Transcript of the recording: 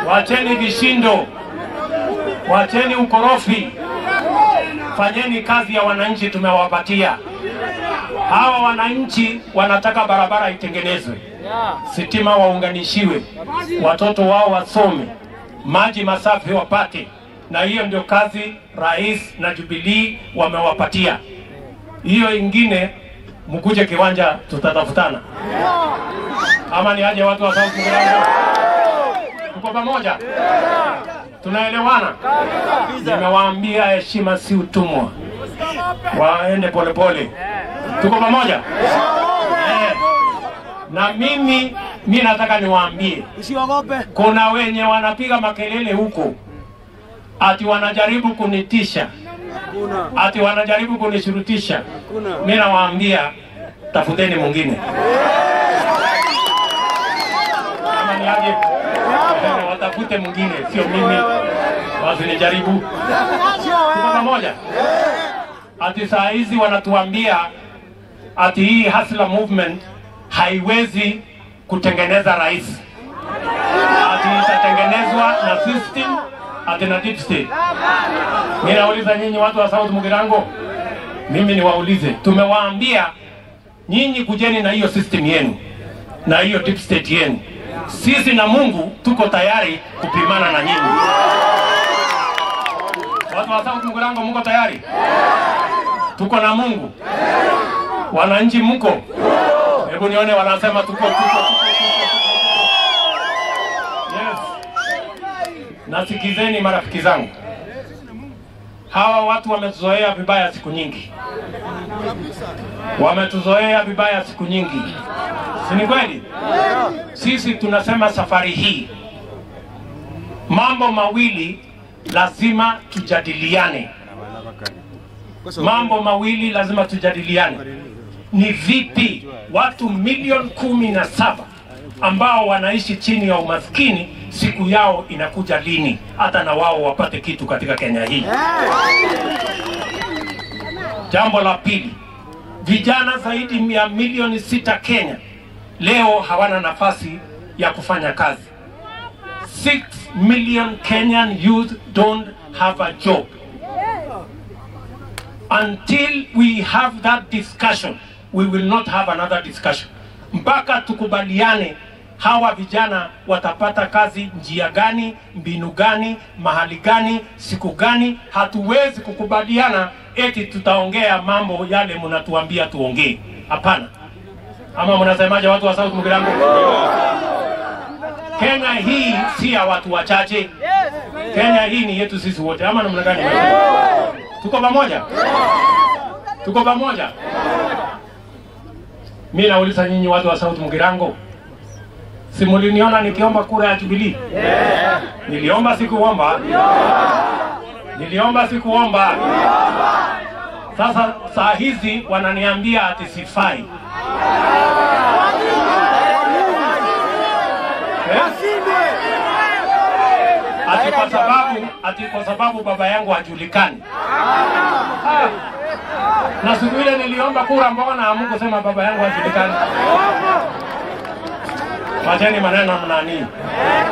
wacheni vishindo, wacheni ukorofi, fanyeni kazi ya wananchi tumewapatia. Hawa wananchi wanataka barabara itengenezwe, sitima waunganishiwe, watoto wao wasome, maji masafi wapate, na hiyo ndio kazi rais na Jubilee wamewapatia. Hiyo ingine mkuje kiwanja, tutatafutana ama ni aje watu wa South Mugrango? Tuko pamoja, tunaelewana. Nimewaambia heshima si utumwa, waende polepole. Tuko pamoja eh. Na mimi mi nataka niwaambie, Usiogope. kuna wenye wanapiga makelele huko ati wanajaribu kunitisha, Kuna. ati wanajaribu kunishurutisha. Kuna. Mi nawaambia tafuteni mwingine kama ni aje, eh, watafute mwingine, sio mimi, wasinijaribu. Tuko pamoja? Ati saa hizi wanatuambia ati hii Hustler movement haiwezi kutengeneza rais, ati itatengenezwa na system ati na deep state. Mimi nauliza nyinyi watu wa South Mugirango, mimi niwaulize, tumewaambia nyinyi kujeni na hiyo system yenu na hiyo deep state yenu. Sisi na Mungu tuko tayari kupimana na nyinyi. Watu wa South Mugirango, mko tayari? Tuko na Mungu. Wananchi mko? Hebu nione wanasema tuko tuko tuko. tuko. Yes. Nasikizeni marafiki zangu, hawa watu wametuzoea vibaya siku nyingi, wametuzoea vibaya siku nyingi, si ni kweli? Sisi tunasema safari hii mambo mawili lazima tujadiliane, mambo mawili lazima tujadiliane. Ni vipi watu milioni kumi na saba ambao wanaishi chini ya umaskini siku yao inakuja lini, hata na wao wapate kitu katika Kenya hii. Jambo la pili, vijana zaidi ya milioni sita Kenya leo hawana nafasi ya kufanya kazi. 6 million Kenyan youth don't have a job. Until we have that discussion, we will not have another discussion. Mpaka tukubaliane hawa vijana watapata kazi njia gani, mbinu gani, mahali gani, siku gani. Hatuwezi kukubaliana eti tutaongea mambo yale mnatuambia tuongee. Hapana. Ama mnasemaje watu wa South Mugirango? Kenya hii si ya watu wachache. Kenya hii ni yetu sisi wote, ama namna gani? Tuko pamoja, tuko pamoja. Mi nauliza nyinyi watu wa South Mugirango, si muliniona nikiomba kura ya Jubilee? Niliomba sikuomba? Niliomba sikuomba? Sasa saa hizi wananiambia ati sifai. Eh? ati kwa sababu ati kwa sababu baba yangu hajulikani. Ah. Na siku ile niliomba kura, mbona hamkusema baba yangu hajulikani? Wacheni maneno nani,